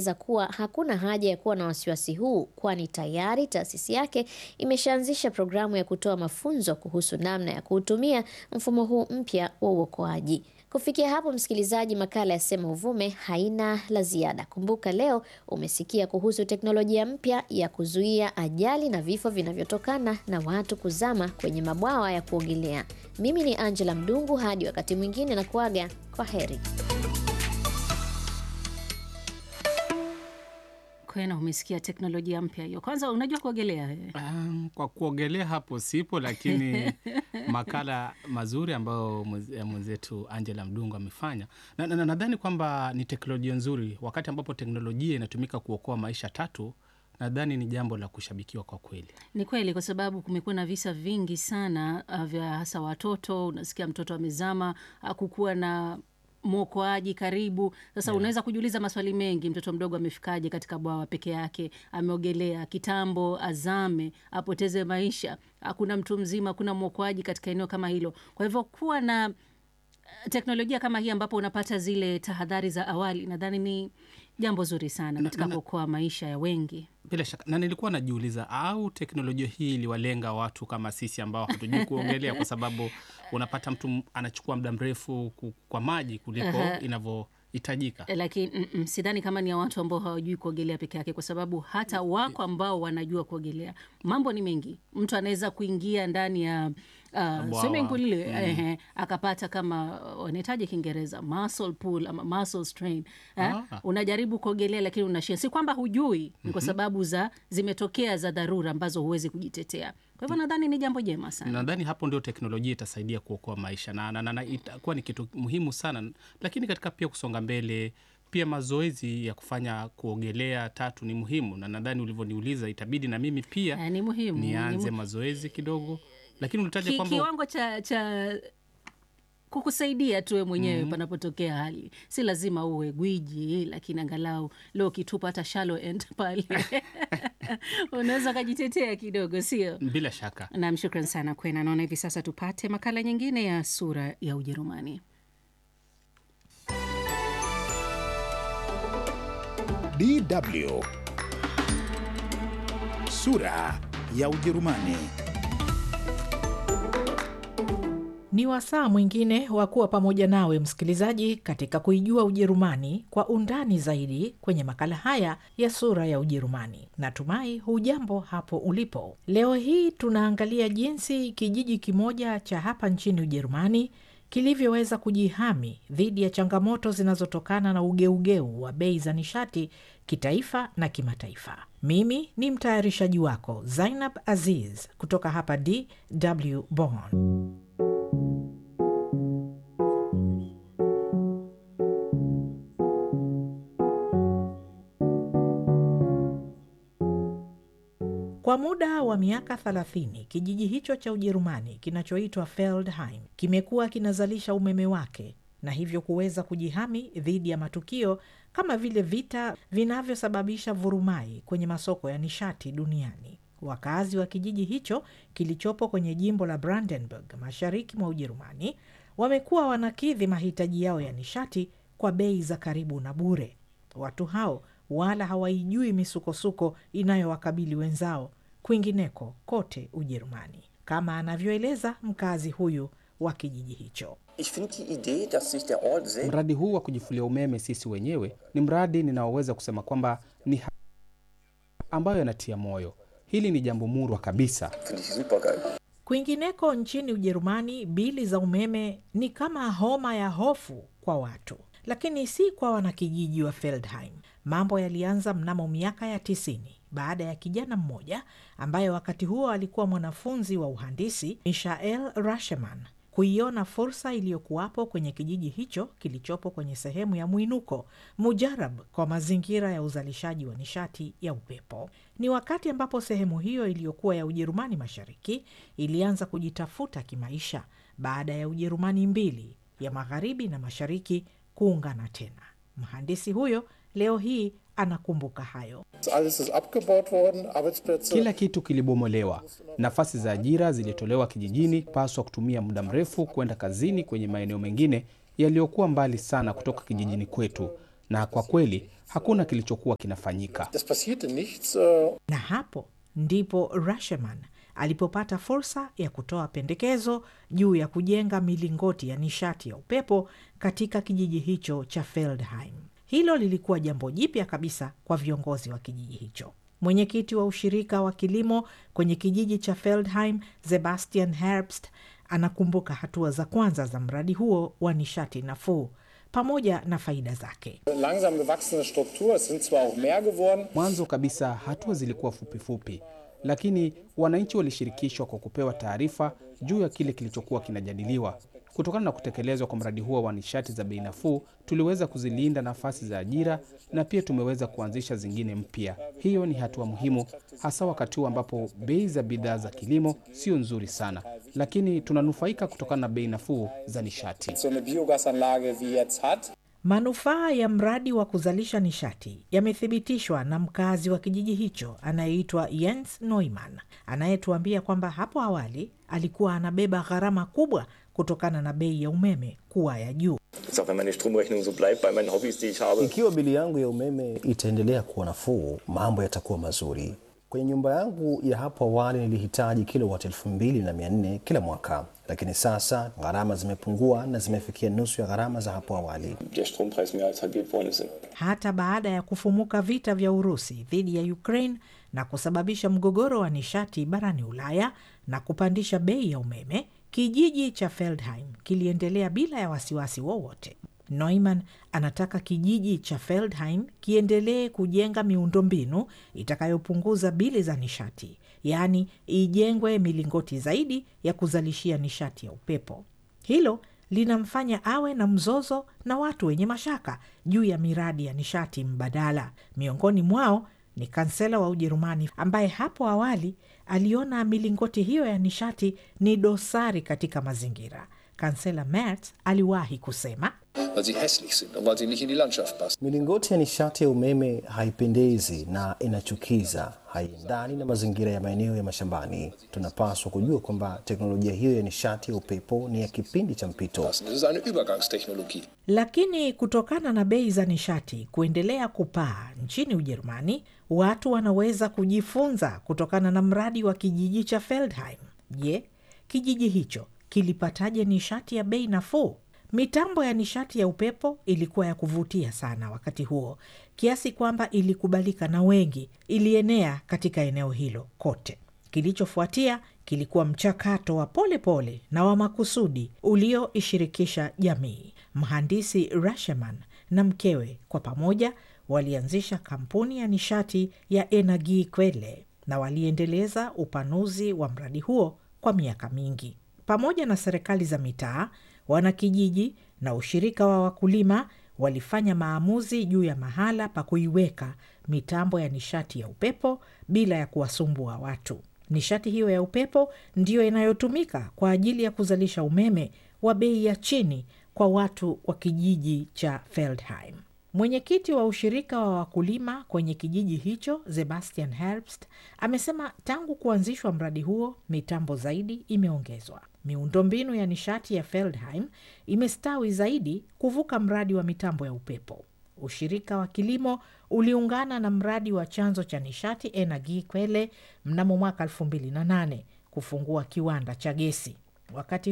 anaeleza kuwa hakuna haja ya kuwa na wasiwasi huu, kwani tayari taasisi yake imeshaanzisha programu ya kutoa mafunzo kuhusu namna ya kuutumia mfumo huu mpya wa uokoaji. Kufikia hapo, msikilizaji, makala ya Sema Uvume haina la ziada. Kumbuka leo umesikia kuhusu teknolojia mpya ya kuzuia ajali na vifo vinavyotokana na watu kuzama kwenye mabwawa ya kuogelea. Mimi ni Angela Mdungu, hadi wakati mwingine na kuaga kwa heri. Kwena, umesikia teknolojia mpya hiyo. Kwanza unajua kuogelea wewe? Um, kwa kuogelea hapo sipo, lakini makala mazuri ambayo mweze- mwenzetu Angela Mdungu amefanya na nadhani na, nadhani kwamba ni teknolojia nzuri. Wakati ambapo teknolojia inatumika kuokoa maisha tatu, nadhani ni jambo la kushabikiwa kwa kweli. Ni kweli, kwa sababu kumekuwa na visa vingi sana uh, vya hasa watoto. Unasikia mtoto amezama, hakukuwa na mwokoaji karibu. Sasa Yeah. unaweza kujiuliza maswali mengi, mtoto mdogo amefikaje katika bwawa peke yake? Ameogelea kitambo, azame, apoteze maisha, hakuna mtu mzima, hakuna mwokoaji katika eneo kama hilo. Kwa hivyo kuwa na uh, teknolojia kama hii ambapo unapata zile tahadhari za awali, nadhani ni jambo zuri sana Na- katika na- kuokoa maisha ya wengi. Bila shaka, na nilikuwa najiuliza, au teknolojia hii iliwalenga watu kama sisi ambao hatujui kuogelea, kwa sababu unapata mtu m- anachukua muda mrefu ku- kwa maji kuliko Aha. inavyohitajika. lakini mm, mm, sidhani kama ni ya watu ambao hawajui kuogelea peke yake, kwa sababu hata wako ambao wanajua kuogelea. Mambo ni mengi, mtu anaweza kuingia ndani ya uh, Bwawa. swimming pool ile Mm. ehe, akapata kama uh, wanahitaji Kiingereza muscle pull ama muscle strain eh? Ah. Unajaribu kuogelea lakini unashia, si kwamba hujui, ni kwa sababu za zimetokea za dharura ambazo huwezi kujitetea. Kwa hivyo nadhani ni jambo jema sana. Nadhani hapo ndio teknolojia itasaidia kuokoa maisha na, na, na, na itakuwa ni kitu muhimu sana, lakini katika pia kusonga mbele pia mazoezi ya kufanya kuogelea tatu ni muhimu, na nadhani ulivyoniuliza itabidi na mimi pia Eh, ni muhimu, ni nianze mu- mazoezi kidogo, lakini ulitaja Ki, kwamba kiwango cha, cha kukusaidia tuwe mwenyewe panapotokea hali, si lazima uwe gwiji, lakini angalau leo ukitupa hata shallow end pale unaweza ukajitetea kidogo, sio? bila shaka Nam, shukran sana Kwena. Naona hivi sasa tupate makala nyingine ya sura ya Ujerumani. DW Sura ya Ujerumani. Ni wasaa mwingine wa kuwa pamoja nawe msikilizaji, katika kuijua Ujerumani kwa undani zaidi kwenye makala haya ya sura ya Ujerumani. Natumai hujambo hapo ulipo. Leo hii tunaangalia jinsi kijiji kimoja cha hapa nchini Ujerumani kilivyoweza kujihami dhidi ya changamoto zinazotokana na ugeugeu wa bei za nishati kitaifa na kimataifa. Mimi ni mtayarishaji wako Zainab Aziz kutoka hapa DW Bonn. Kwa muda wa miaka 30 kijiji hicho cha Ujerumani kinachoitwa Feldheim kimekuwa kinazalisha umeme wake na hivyo kuweza kujihami dhidi ya matukio kama vile vita vinavyosababisha vurumai kwenye masoko ya nishati duniani. Wakazi wa kijiji hicho kilichopo kwenye jimbo la Brandenburg mashariki mwa Ujerumani wamekuwa wanakidhi mahitaji yao ya nishati kwa bei za karibu na bure. Watu hao wala hawaijui misukosuko inayowakabili wenzao kwingineko kote Ujerumani, kama anavyoeleza mkazi huyu wa kijiji hicho. Ich finde die Idee, dass sich der Ort selbst mradi huu wa kujifulia umeme sisi wenyewe ni mradi ninaoweza kusema kwamba ni ha- ambayo yanatia moyo. Hili ni jambo murwa kabisa. finde ich super geil. Kwingineko nchini Ujerumani, bili za umeme ni kama homa ya hofu kwa watu, lakini si kwa wanakijiji wa Feldheim. Mambo yalianza mnamo miaka ya tisini baada ya kijana mmoja ambaye wakati huo alikuwa mwanafunzi wa uhandisi, Mishael Rasheman, kuiona fursa iliyokuwapo kwenye kijiji hicho kilichopo kwenye sehemu ya mwinuko mujarab kwa mazingira ya uzalishaji wa nishati ya upepo. Ni wakati ambapo sehemu hiyo iliyokuwa ya Ujerumani Mashariki ilianza kujitafuta kimaisha baada ya Ujerumani mbili ya magharibi na mashariki kuungana tena. Mhandisi huyo leo hii anakumbuka hayo. Alles ist abgebaut worden, Arbeitsplätze. Kila kitu kilibomolewa, nafasi za ajira zilitolewa kijijini, paswa kutumia muda mrefu kwenda kazini kwenye maeneo mengine yaliyokuwa mbali sana kutoka kijijini kwetu, na kwa kweli hakuna kilichokuwa kinafanyika. Es passierte nichts. Äh, Na hapo ndipo Rashomon alipopata fursa ya kutoa pendekezo juu ya kujenga milingoti ya nishati ya upepo katika kijiji hicho cha Feldheim. Hilo lilikuwa jambo jipya kabisa kwa viongozi wa kijiji hicho. Mwenyekiti wa ushirika wa kilimo kwenye kijiji cha Feldheim, Sebastian Herbst, anakumbuka hatua za kwanza za mradi huo wa nishati nafuu pamoja na faida zake. langsam gewachsene Struktur, es sind zwar auch mehr geworden, Mwanzo kabisa hatua zilikuwa fupifupi, lakini wananchi walishirikishwa kwa kupewa taarifa juu ya kile kilichokuwa kinajadiliwa. Kutokana na kutekelezwa kwa mradi huo wa nishati za bei nafuu, tuliweza kuzilinda nafasi za ajira na pia tumeweza kuanzisha zingine mpya. Hiyo ni hatua muhimu, hasa wakati huu ambapo bei za bidhaa za kilimo sio nzuri sana, lakini tunanufaika kutokana na bei nafuu za nishati. so eine Biogasanlage wie jetzt hat. Manufaa ya mradi wa kuzalisha nishati yamethibitishwa na mkazi wa kijiji hicho anayeitwa Jens Neumann, anayetuambia kwamba hapo awali alikuwa anabeba gharama kubwa kutokana na bei ya umeme kuwa ya juu. Jetzt auch wenn meine Stromrechnung so bleibt bei meinen Hobbys, die ich habe. Ikiwa bili yangu ya umeme itaendelea kuwa nafuu, mambo yatakuwa mazuri. Kwenye nyumba yangu ya hapo awali nilihitaji kilowati elfu mbili na mia nne kila mwaka, lakini sasa gharama zimepungua na zimefikia nusu ya gharama za hapo awali. Der Strompreis mehr als halbiert worden ist. Hata baada ya kufumuka vita vya Urusi dhidi ya Ukraine na kusababisha mgogoro wa nishati barani Ulaya na kupandisha bei ya umeme, kijiji cha Feldheim kiliendelea bila ya wasiwasi wowote. Neumann anataka kijiji cha Feldheim kiendelee kujenga miundombinu itakayopunguza bili za nishati, yaani ijengwe milingoti zaidi ya kuzalishia nishati ya upepo. Hilo linamfanya awe na mzozo na watu wenye mashaka juu ya miradi ya nishati mbadala. Miongoni mwao ni kansela wa Ujerumani ambaye hapo awali aliona milingoti hiyo ya nishati ni dosari katika mazingira. Kansela Merz aliwahi kusema weil sie hässlich sind und weil sie nicht in die Landschaft passen. Milingoti ya nishati ya umeme haipendezi na inachukiza, haiendani na mazingira ya maeneo ya mashambani. Tunapaswa kujua kwamba teknolojia hiyo ya nishati ya upepo ni ya kipindi cha mpito. Es ist eine Übergangstechnologie. Lakini kutokana na bei za nishati kuendelea kupaa nchini Ujerumani, watu wanaweza kujifunza kutokana na mradi wa kijiji cha Feldheim. Je, kijiji hicho kilipataje nishati ya bei nafuu? Mitambo ya nishati ya upepo ilikuwa ya kuvutia sana wakati huo, kiasi kwamba ilikubalika na wengi, ilienea katika eneo hilo kote. Kilichofuatia kilikuwa mchakato wa polepole pole na wa makusudi ulioishirikisha jamii. Mhandisi Rashomon na mkewe kwa pamoja walianzisha kampuni ya nishati ya Energie Quelle na waliendeleza upanuzi wa mradi huo kwa miaka mingi. Pamoja na serikali za mitaa, wanakijiji na ushirika wa wakulima walifanya maamuzi juu ya mahala pa kuiweka mitambo ya nishati ya upepo bila ya kuwasumbua watu. Nishati hiyo ya upepo ndiyo inayotumika kwa ajili ya kuzalisha umeme wa bei ya chini kwa watu wa kijiji cha Feldheim. Mwenyekiti wa ushirika wa wakulima kwenye kijiji hicho Sebastian Herbst amesema tangu kuanzishwa mradi huo mitambo zaidi imeongezwa. Miundombinu ya nishati ya Feldheim imestawi zaidi kuvuka mradi wa mitambo ya upepo. Ushirika wa kilimo uliungana na mradi wa chanzo cha nishati Energie Quelle mnamo mwaka 2008 kufungua kiwanda cha gesi. Wakati